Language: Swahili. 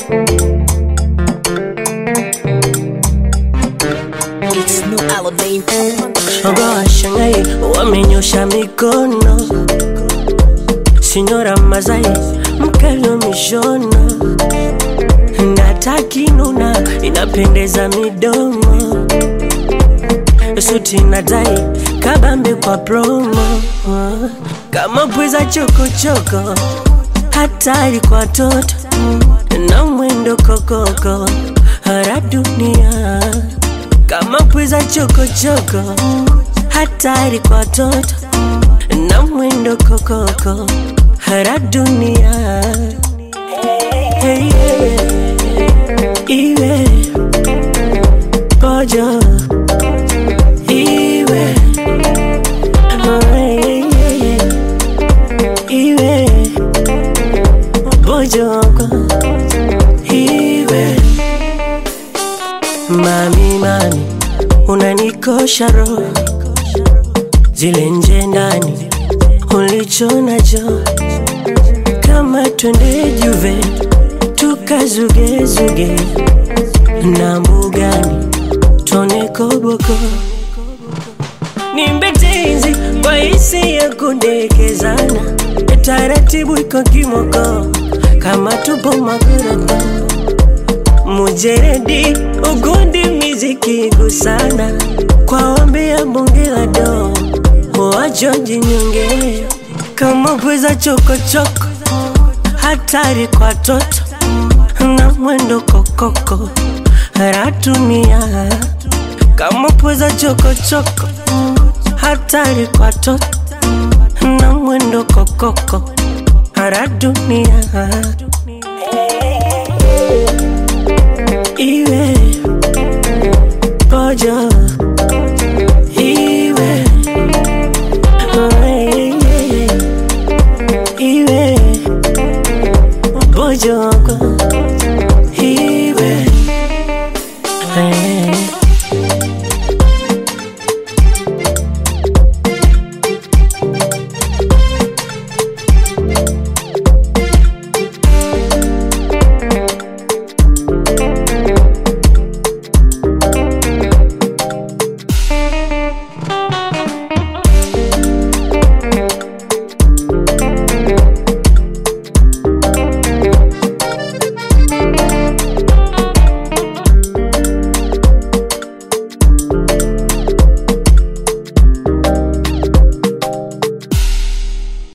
It's no holiday. Shoga washangai wamenyosha mikono, Sinyora Mazai mkalo mishono, natakinuna inapendeza midomo, suti na tai kabambe kwa promo, kama pweza chokochoko, hatari kwa toto na mwendo kokoko, hara dunia kama pweza chokochoko, hatari kwa toto na mwendo kokoko, hara dunia hey, yeah. iwe pojo iwe oh, hey, yeah. iwe pojoko iwe Mami, mami, unanikosha roho, zile nje ndani ulicho nacho, kama twende Juve tukazugezuge na mbugani tone koboko, nimbetenzi kwa hisi ya kudekezana, taratibu iko kimoko kama tupo magoroko mujeredi ugundi miziki gusana kwa ombi ya bunge la do wajonji nyonge kama pweza chokochoko hatari kwa toto na mwendo kokoko ratumia kama pweza chokochoko hatari kwa toto na mwendo kokoko radunia iwe pojo iwe oh, yeah, yeah. iwe pojo